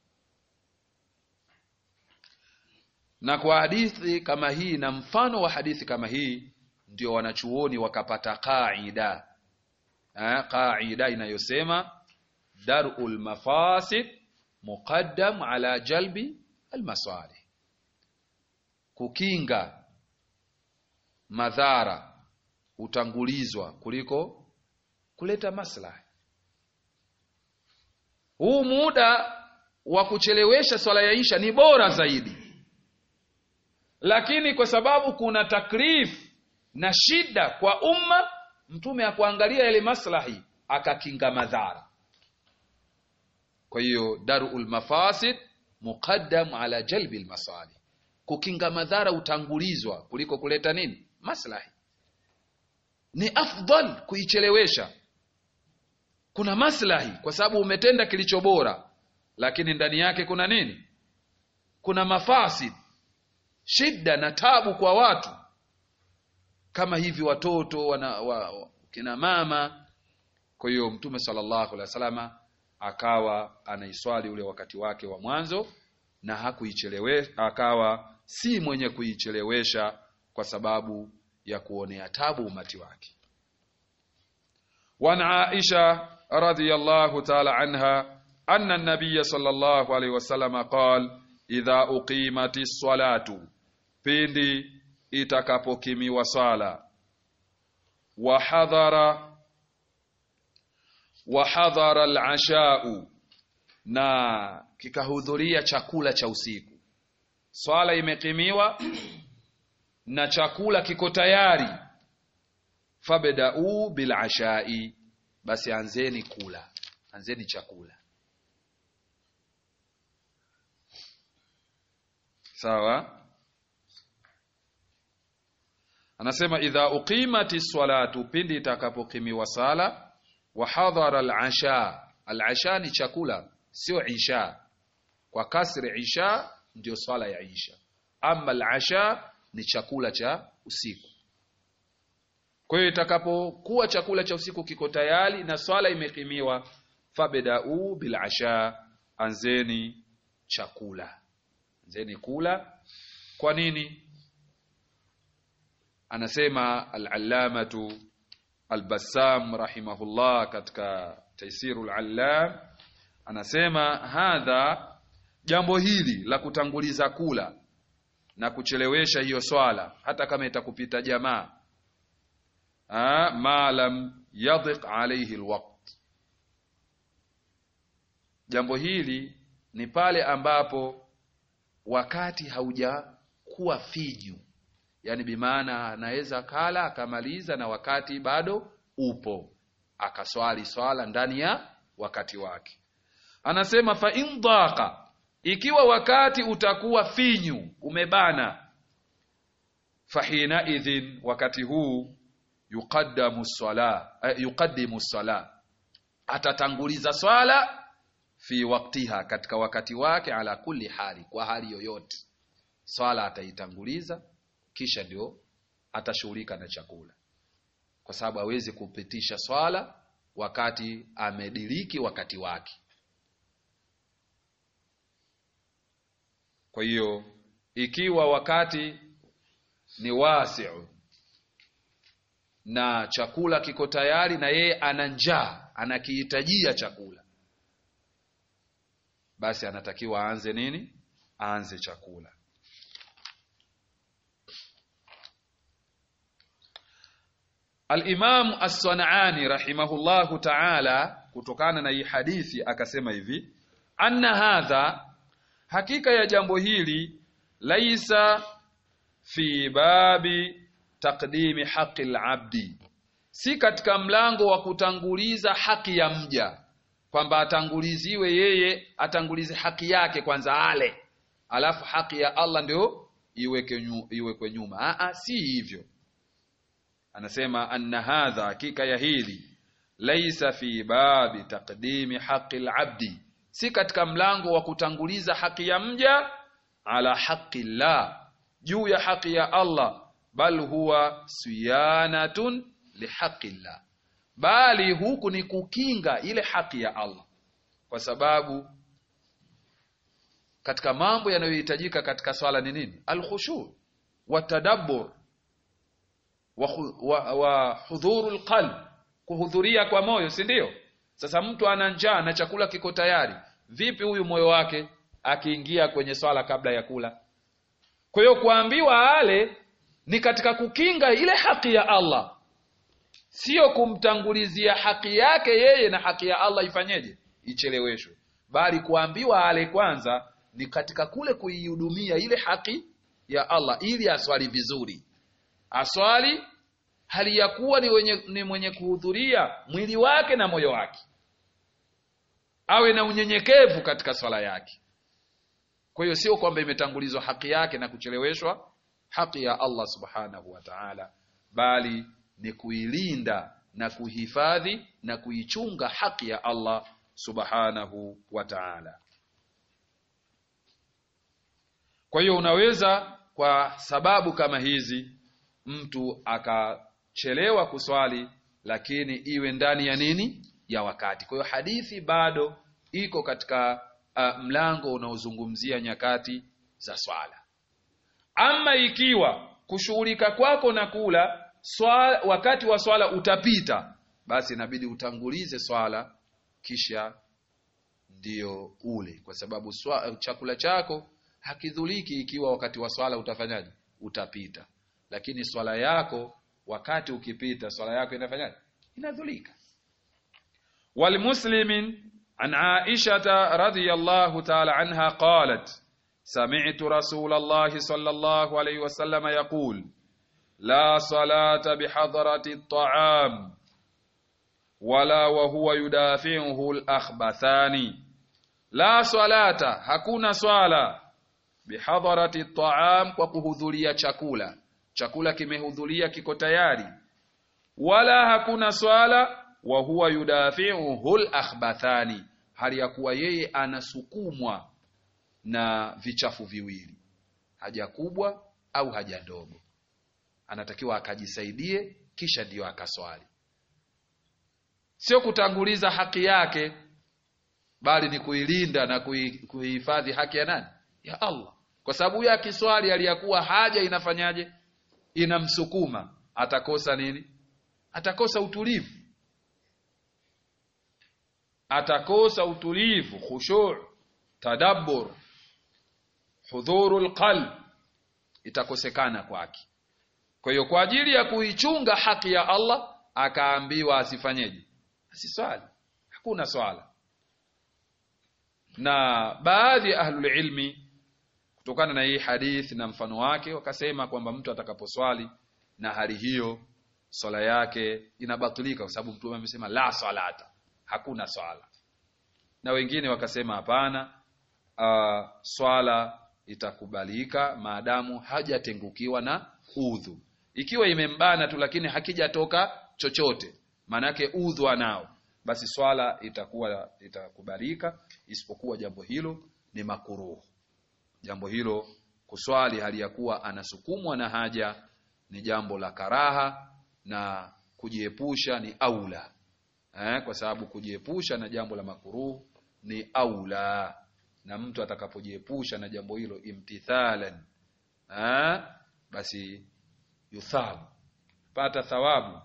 Na kwa hadithi kama hii na mfano wa hadithi kama hii ndio wanachuoni wakapata qaida eh, qaida inayosema darul mafasid muqaddam ala jalbi almasalih, kukinga madhara hutangulizwa kuliko kuleta maslahi huu muda wa kuchelewesha swala ya isha ni bora zaidi lakini kwa sababu kuna takrif na shida kwa umma mtume akuangalia yale maslahi akakinga madhara kwa hiyo darul mafasid muqaddam ala jalbi lmasalih kukinga madhara utangulizwa kuliko kuleta nini maslahi ni afdal kuichelewesha kuna maslahi kwa sababu umetenda kilicho bora lakini ndani yake kuna nini kuna mafasid shida na tabu kwa watu kama hivi watoto wana, wa, wa, kina mama kwa hiyo mtume sallallahu alaihi wasallama akawa anaiswali ule wakati wake wa mwanzo na hakuichelewesha akawa si mwenye kuichelewesha kwa sababu ya kuonea tabu umati wake وعن عائشة رضي الله تعالى عنها أن النبي صلى الله عليه وسلم قال إذا أقيمت الصلاة pindi itakapokimiwa swala wahadhara wahadhara alashau na kikahudhuria chakula cha usiku swala imekimiwa na chakula kiko tayari fabda'u bil ashai basi anzeni kula anzeni chakula sawa anasema idha uqimati salatu pindi itakapokimiwa sala wa hadhara al-asha al-asha ni chakula sio isha kwa kasri isha ndio swala ya isha ama al-asha ni chakula cha usiku kwa hiyo itakapokuwa chakula cha usiku kiko tayari na swala imekimiwa fabda'u bil asha anzeni chakula anzeni kula kwa nini anasema al-allamatu al-bassam rahimahullah katika taisirul allam anasema hadha jambo hili la kutanguliza kula na kuchelewesha hiyo swala hata kama itakupita jamaa ma lam yadhiq alayhi alwaqt jambo hili ni pale ambapo wakati haujakuwa finyu yani bimaana anaweza kala akamaliza na wakati bado upo akaswali swala ndani ya wakati wake anasema fa in dhaqa ikiwa wakati utakuwa finyu umebana fahina idhin wakati huu yuqaddamu sala eh, yuqaddimu sala atatanguliza swala fi waktiha katika wakati wake ala kulli hali kwa hali yoyote swala ataitanguliza kisha ndio atashughulika na chakula kwa sababu hawezi kupitisha swala wakati amediriki wakati wake kwa hiyo ikiwa wakati ni wasiu na chakula kiko tayari na yeye ana njaa anakihitajia chakula basi anatakiwa aanze nini aanze chakula Al-Imam As-San'ani rahimahullahu ta'ala kutokana na hii hadithi akasema hivi anna hadha hakika ya jambo hili laisa fi babi taqdimi haqi al-abdi si katika mlango wa kutanguliza haki ya mja kwamba atanguliziwe yeye atangulize haki yake kwanza ale alafu haki ya Allah ndio iweke nyu, iwekwe nyuma a si hivyo anasema anna hadha hakika ya hili laisa fi babi taqdimi haqi al-abdi si katika mlango wa kutanguliza haki ya mja ala haqi Allah juu ya haki ya Allah bal huwa siyanatun lihaqi Allah bali huku ni kukinga ile haki ya Allah kwa sababu katika mambo yanayohitajika katika swala ni nini alkhushu wa tadabbur wa, wa, wa hudhurul qalb kuhudhuria kwa moyo si ndio sasa mtu ana njaa na chakula kiko tayari vipi huyu moyo wake akiingia kwenye swala kabla ya kula kwa hiyo kuambiwa ale ni katika kukinga ile haki ya Allah sio kumtangulizia haki yake yeye na haki ya Allah ifanyeje icheleweshwe bali kuambiwa ale kwanza ni katika kule kuihudumia ile haki ya Allah ili aswali vizuri aswali hali ya kuwa ni, wenye, ni mwenye kuhudhuria mwili wake na moyo wake awe na unyenyekevu katika swala yake kwa hiyo sio kwamba imetangulizwa haki yake na kucheleweshwa haki ya Allah subhanahu wa ta'ala bali ni kuilinda na kuhifadhi na kuichunga haki ya Allah subhanahu wa ta'ala kwa hiyo unaweza kwa sababu kama hizi mtu akachelewa kuswali lakini iwe ndani ya nini ya wakati kwa hiyo hadithi bado iko katika uh, mlango unaozungumzia nyakati za swala ama ikiwa kushughulika kwako na kula swala, wakati wa swala utapita basi inabidi utangulize swala kisha ndio ule kwa sababu swa, chakula chako hakidhuliki ikiwa wakati wa swala utafanyaje utapita lakini swala yako wakati ukipita swala yako inafanyaje inadhulika walmuslimin an aishata radhiyallahu ta'ala anha qalat سمعت رسول الله صلى الله عليه وسلم يقول لا صلاة بحضرة الطعام ولا وهو يدافعه الأخبثان لا صلاة hakuna swala bihadharati taam kwa kuhudhuria chakula chakula kimehudhuria kiko tayari wala hakuna swala wa huwa yudafi'uhu al-akhbathani hali ya kuwa yeye anasukumwa na vichafu viwili haja kubwa au haja ndogo anatakiwa akajisaidie kisha ndiyo akaswali sio kutanguliza haki yake bali ni kuilinda na kuihifadhi haki ya nani ya Allah kwa sababu huyo akiswali aliyakuwa haja inafanyaje inamsukuma atakosa nini atakosa utulivu atakosa utulivu khushu' tadabbur hudhurul qalb itakosekana kwake kwa hiyo kwa ajili ya kuichunga haki ya Allah akaambiwa asifanyeje asiswali hakuna swala na baadhi ya ahlul ilmi kutokana na hii hadith na mfano wake wakasema kwamba mtu atakaposwali na hali hiyo swala yake inabatilika kwa sababu mtume amesema la salata hakuna swala na wengine wakasema hapana uh, swala itakubalika maadamu hajatengukiwa na udhu ikiwa imembana tu lakini hakijatoka chochote maanake udhu anao basi swala itakuwa itakubalika isipokuwa jambo hilo ni makuruhu jambo hilo kuswali hali ya kuwa anasukumwa na haja ni jambo la karaha na kujiepusha ni aula eh, kwa sababu kujiepusha na jambo la makuruhu ni aula na mtu atakapojiepusha na jambo hilo imtithalan eh, basi yuthabu pata thawabu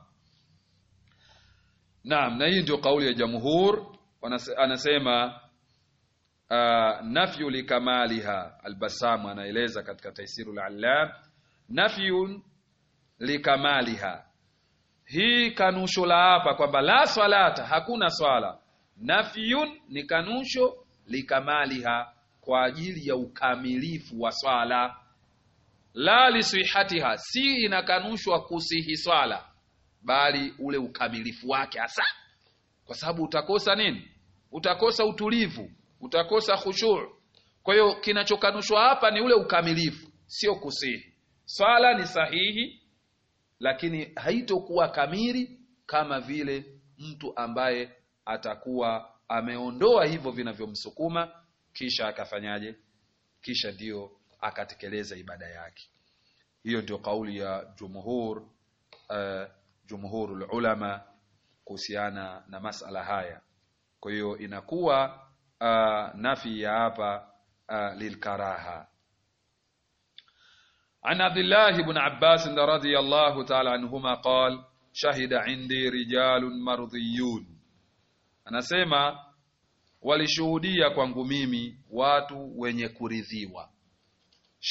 naam na hii ndio kauli ya jamhur anasema uh, nafyu likamaliha albasamu anaeleza katika taisirul allam nafyun likamaliha hii kanusho la hapa kwamba la swalata hakuna swala nafyun ni kanusho likamaliha kwa ajili ya ukamilifu wa swala la lisihatiha si inakanushwa kusihi swala bali ule ukamilifu wake hasa kwa sababu utakosa nini utakosa utulivu utakosa khushu' kwa hiyo kinachokanushwa hapa ni ule ukamilifu sio kusihi swala ni sahihi lakini haitokuwa kamili kama vile mtu ambaye atakuwa ameondoa hivyo vinavyomsukuma kisha akafanyaje kisha ndiyo akatekeleza ibada yake hiyo ndio kauli ya jumhur uh, jumhurul ulama kuhusiana na masala haya kwa hiyo inakuwa uh, nafi ya hapa uh, lilkaraha عن عبد الله بن عباس رضي الله تعالى عنهما قال شهد عندي رجال مرضيون anasema walishuhudia kwangu mimi watu wenye kuridhiwa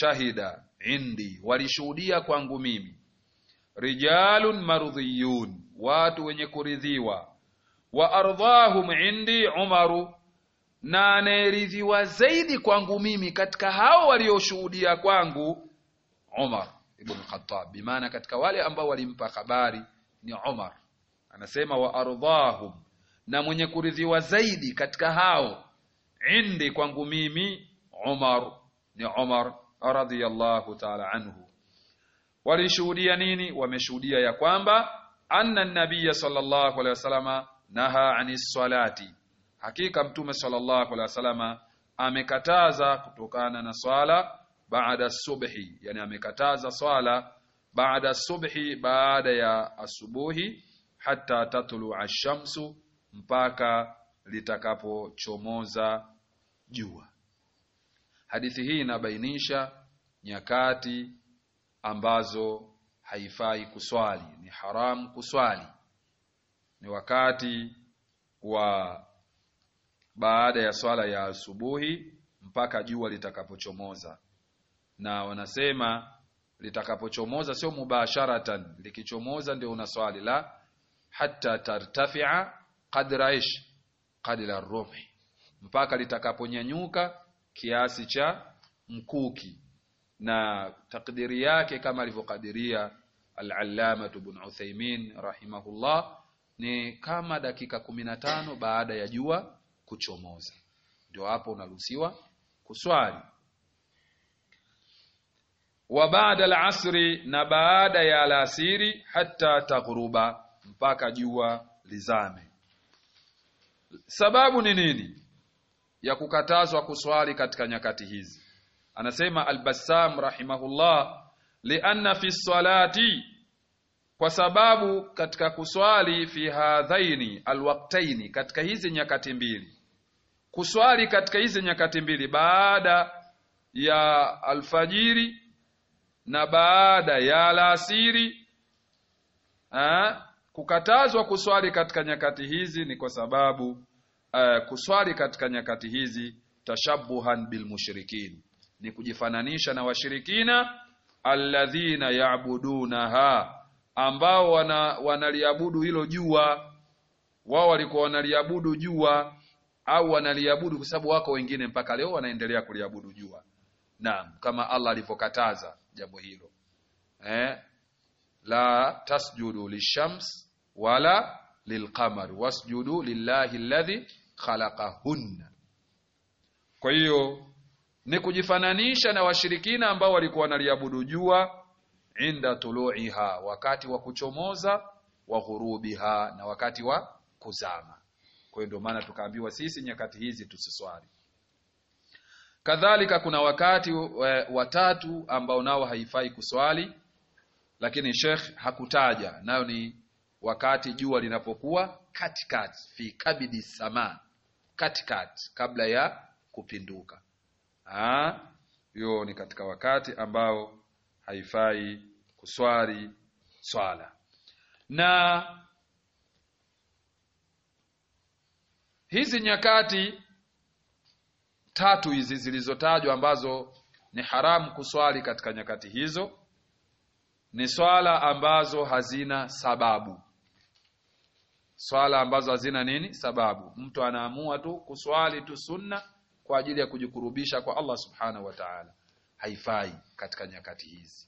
shahida indi walishuhudia kwangu mimi rijalun marudhiyun watu wenye kuridhiwa wa ardhahum indi Umaru na anayeridhiwa zaidi kwangu mimi katika hao walioshuhudia kwangu Umar ibn Khattab bimaana katika wale ambao walimpa habari ni Umar anasema wa ardhahum na mwenye kuridhiwa zaidi katika hao indi kwangu mimi Umar ni Umar radhiyallahu ta'ala anhu walishuhudia nini wameshuhudia ya kwamba anna nabiyya sallallahu alaihi wasallama naha anis salati hakika mtume sallallahu alaihi wasallama amekataza kutokana na swala baada subhi yani amekataza swala baada subhi baada ya asubuhi hata tatlu ashamsu mpaka litakapochomoza jua hadithi hii inabainisha nyakati ambazo haifai kuswali ni haramu kuswali ni wakati wa baada ya swala ya asubuhi mpaka jua litakapochomoza na wanasema litakapochomoza sio mubasharatan likichomoza ndio unaswali la hatta tartafia qadra ish qadra rumhi mpaka litakaponyanyuka kiasi cha mkuki na takdiri yake kama alivyokadiria al-allama ibn Uthaymeen rahimahullah ni kama dakika kumi na tano baada ya jua kuchomoza ndio hapo unaruhusiwa kuswali wa baada al-asri na baada ya alasiri hata taghruba mpaka jua lizame sababu ni nini ya kukatazwa kuswali katika nyakati hizi anasema al-Bassam rahimahullah lianna fi salati kwa sababu katika kuswali fi hadhaini alwaqtaini katika hizi nyakati mbili kuswali katika hizi nyakati mbili baada ya alfajiri na baada ya alasiri ha? kukatazwa kuswali katika nyakati hizi ni kwa sababu uh, kuswali katika nyakati hizi tashabuhan bilmushrikin ni kujifananisha na washirikina alladhina yaabudunaha ambao wana, wanaliabudu hilo jua wao walikuwa wanaliabudu jua au wanaliabudu kwa sababu wako wengine mpaka leo wanaendelea kuliabudu jua naam kama Allah alivyokataza jambo hilo eh la tasjudu lishams wala lilqamar wasjudu lillahi alladhi khalaqahunna kwa hiyo ni kujifananisha na washirikina ambao walikuwa wanaliabudu jua inda tuluiha wakati wa kuchomoza wa ghurubiha na wakati wa kuzama kwa hiyo ndio maana tukaambiwa sisi nyakati hizi tusiswali kadhalika kuna wakati watatu ambao nao haifai kuswali lakini Sheikh hakutaja nayo ni wakati jua linapokuwa katikati fi kabidi sama katikati kabla ya kupinduka hiyo ni katika wakati ambao haifai kuswali swala na hizi nyakati tatu hizi zilizotajwa ambazo ni haramu kuswali katika nyakati hizo ni swala ambazo hazina sababu swala ambazo hazina nini sababu mtu anaamua tu kuswali tu sunna kwa ajili ya kujikurubisha kwa Allah subhanahu wa ta'ala haifai katika nyakati hizi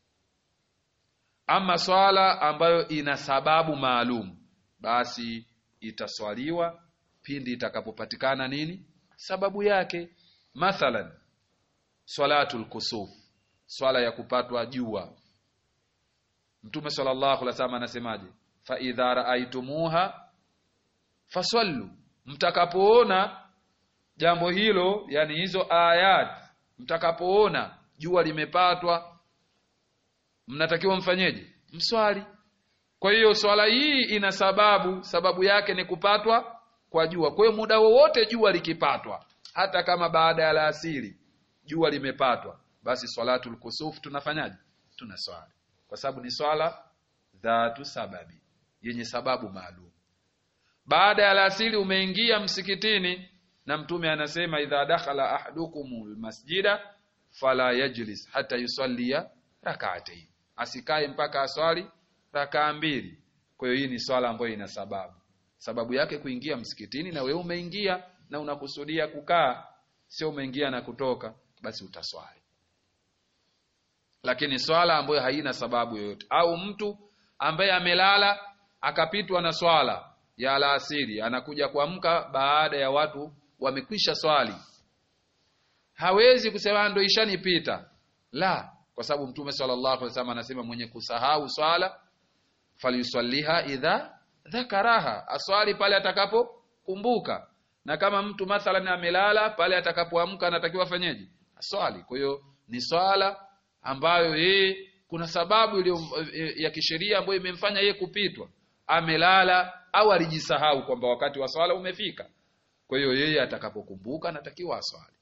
ama swala ambayo ina sababu maalum basi itaswaliwa pindi itakapopatikana nini sababu yake mathalan swalatul kusuf swala ya kupatwa jua mtume sallallahu alaihi wasallam anasemaje fa idha raaitumuha fasallu mtakapoona jambo hilo yani hizo ayat mtakapoona jua limepatwa mnatakiwa mfanyeje mswali kwa hiyo swala hii ina sababu sababu yake ni kupatwa kwa jua kwa hiyo muda wowote jua likipatwa hata kama baada ya alasiri jua limepatwa basi swalatul kusuf tunafanyaje tunaswali kwa sababu ni swala dhatu sababi yenye sababu maalum baada ya alasiri umeingia msikitini na mtume anasema idha dakhala ahadukumul masjida fala yajlis hata yusallia rak'atayn asikae mpaka aswali rakaa mbili Kwa hiyo hii ni swala ambayo ina sababu. Sababu yake kuingia msikitini na wewe umeingia na unakusudia kukaa, sio umeingia na kutoka, basi utaswali. Lakini swala ambayo haina sababu yoyote, au mtu ambaye amelala akapitwa na swala ya alasiri, anakuja kuamka baada ya watu wamekwisha swali, hawezi kusema ndo ishanipita, la, kwa sababu Mtume sallallahu alaihi wasallam anasema mwenye kusahau swala falyusalliha idha dhakaraha, aswali pale atakapokumbuka. Na kama mtu mathalan amelala pale atakapoamka, anatakiwa afanyeje? Aswali. Kwa hiyo ni swala ambayo yeye kuna sababu iliyo ya kisheria ambayo imemfanya yeye kupitwa, amelala au alijisahau kwamba wakati wa swala umefika. Kwa hiyo yeye atakapokumbuka anatakiwa aswali.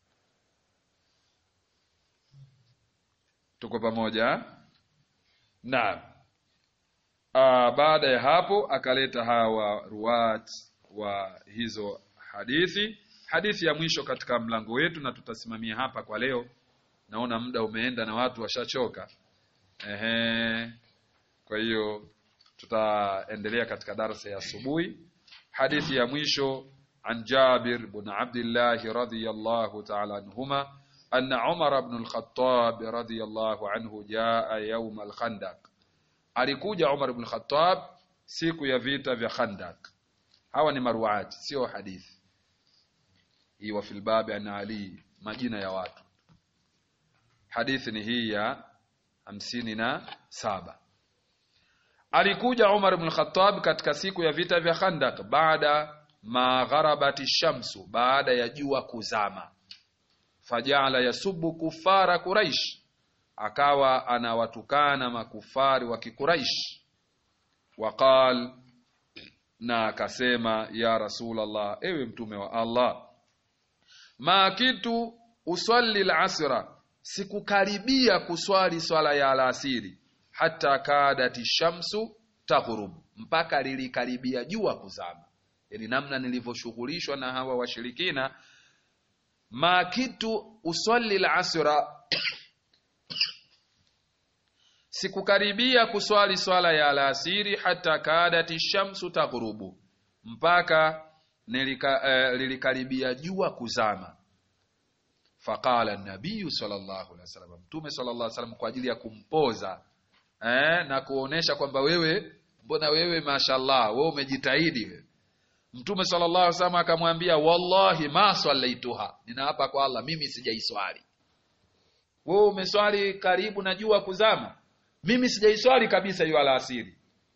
Tuko pamoja? Naam. Aa, baada ya hapo akaleta hawa ruwat wa hizo hadithi. Hadithi ya mwisho katika mlango wetu, na tutasimamia hapa kwa leo. Naona muda umeenda na watu washachoka. Ehe, kwa hiyo tutaendelea katika darasa ya asubuhi. Hadithi ya mwisho an Jabir bin Abdullah radhiyallahu ta'ala anhuma anna Umar ibn al-Khattab radhiyallahu anhu jaa yawm al-Khandaq alikuja Umar ibn Khattab siku ya vita vya Khandak. Hawa ni maruati, sio hadithi hii. Wa fil babi an Ali, majina ya watu. Hadithi ni hii ya hamsini na saba. Alikuja Umar ibn Khattab katika siku ya vita vya Khandak, baada ma gharabati shamsu, baada ya jua kuzama. Fajala yasubu kufara Quraish akawa anawatukana makufari wa Kikuraish. Waqal, na akasema ya Rasulullah, ewe mtume wa Allah, ma kitu usalli al-asra, sikukaribia kuswali swala ya alasiri, hata kadati shamsu taghrub, mpaka lilikaribia jua kuzama. Yani namna nilivyoshughulishwa na hawa washirikina. Ma kitu usalli al-asra sikukaribia kuswali swala ya alasiri hata kadati shamsu taghrubu, mpaka nilika, eh, lilikaribia jua kuzama. Faqala nabiyu sallallahu alaihi wasallam, Mtume sallallahu alaihi wasallam kwa ajili ya kumpoza eh, na kuonesha kwamba wewe, mbona wewe mashallah, wewe umejitahidi wewe. Mtume sallallahu alaihi wasallam akamwambia, wallahi ma sallaituha, ninaapa kwa Allah mimi sijaiswali. Wewe umeswali karibu na jua kuzama mimi sijaiswali kabisa hiyo alasiri.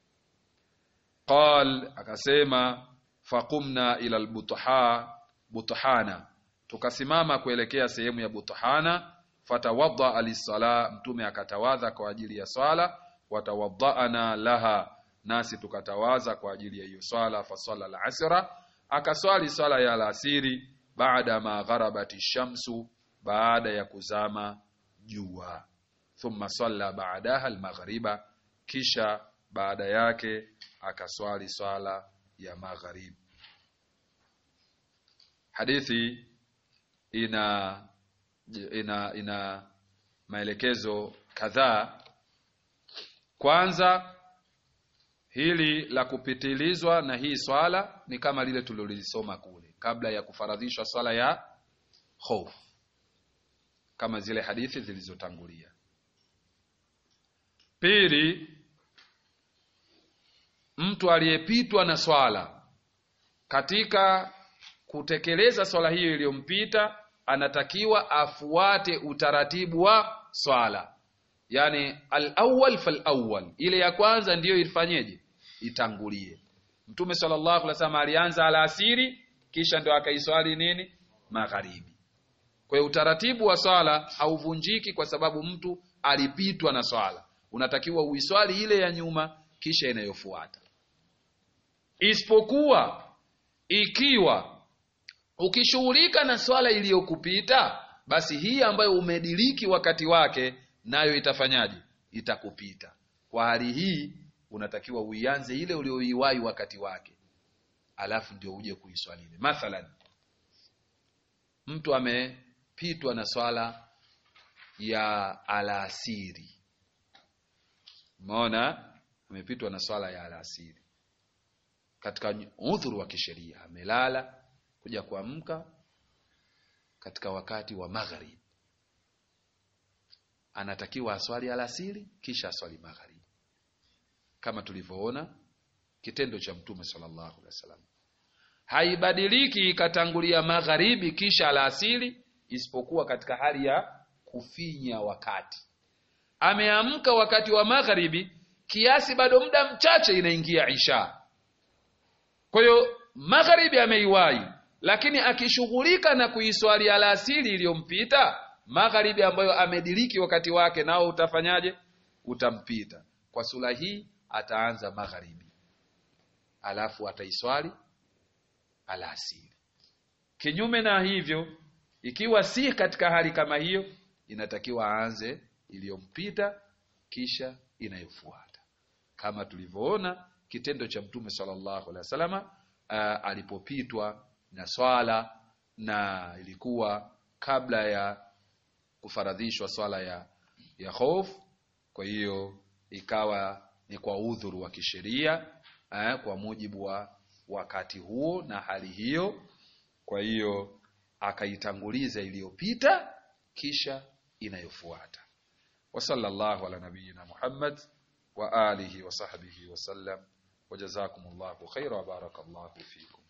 Qal, akasema faqumna ila albutha buthana, tukasimama kuelekea sehemu ya Buthana. Fatawadda alisala, mtume akatawadha kwa ajili ya swala. Watawaddaana laha, nasi tukatawaza kwa ajili ya hiyo swala. Fasala alasra, akaswali swala ya alasiri. Baada ma gharabati shamsu, baada ya kuzama jua thumma salla baadaha almaghriba, kisha baada yake akaswali swala ya maghrib. Hadithi ina ina ina maelekezo kadhaa. Kwanza, hili la kupitilizwa na hii swala ni kama lile tulilolisoma kule kabla ya kufaradhishwa swala ya hofu, kama zile hadithi zilizotangulia. Pili, mtu aliyepitwa na swala katika kutekeleza swala hiyo iliyompita anatakiwa afuate utaratibu wa swala, yani al-awwal fal-awwal, ile ya kwanza ndiyo ifanyeje? Itangulie. Mtume sallallahu alaihi wasallam alianza alasiri, kisha ndio akaiswali nini? Magharibi. Kwa hiyo utaratibu wa swala hauvunjiki kwa sababu mtu alipitwa na swala unatakiwa uiswali ile ya nyuma kisha inayofuata, isipokuwa ikiwa ukishughulika na swala iliyokupita, basi hii ambayo umediriki wakati wake nayo itafanyaje? Itakupita. Kwa hali hii unatakiwa uianze ile ulioiwahi wakati wake, alafu ndio uje kuiswali ile. Mathalan, mtu amepitwa na swala ya alasiri Umeona, amepitwa na swala ya alasiri. katika udhuru wa kisheria amelala kuja kuamka katika wakati wa magharib anatakiwa aswali alasiri kisha aswali magharibi kama tulivyoona kitendo cha mtume sallallahu alaihi wasallam haibadiliki ikatangulia magharibi kisha alasiri isipokuwa katika hali ya kufinya wakati ameamka wakati wa magharibi kiasi bado muda mchache inaingia isha kwa hiyo magharibi ameiwahi lakini akishughulika na kuiswali alasiri iliyompita magharibi ambayo amediriki wakati wake nao utafanyaje utampita kwa sura hii ataanza magharibi alafu ataiswali alasiri kinyume na hivyo ikiwa si katika hali kama hiyo inatakiwa aanze iliyompita kisha inayofuata kama tulivyoona kitendo cha mtume sallallahu alaihi wasallama uh, alipopitwa na swala na ilikuwa kabla ya kufaradhishwa swala ya ya hofu kwa hiyo ikawa ni kwa udhuru wa kisheria eh, kwa mujibu wa wakati huo na hali hiyo kwa hiyo akaitanguliza iliyopita kisha inayofuata wa sallallahu ala nabiyyina Muhammad wa alihi wa sahbihi wa sallam wa jazakumullahu khaira wa barakallahu fikum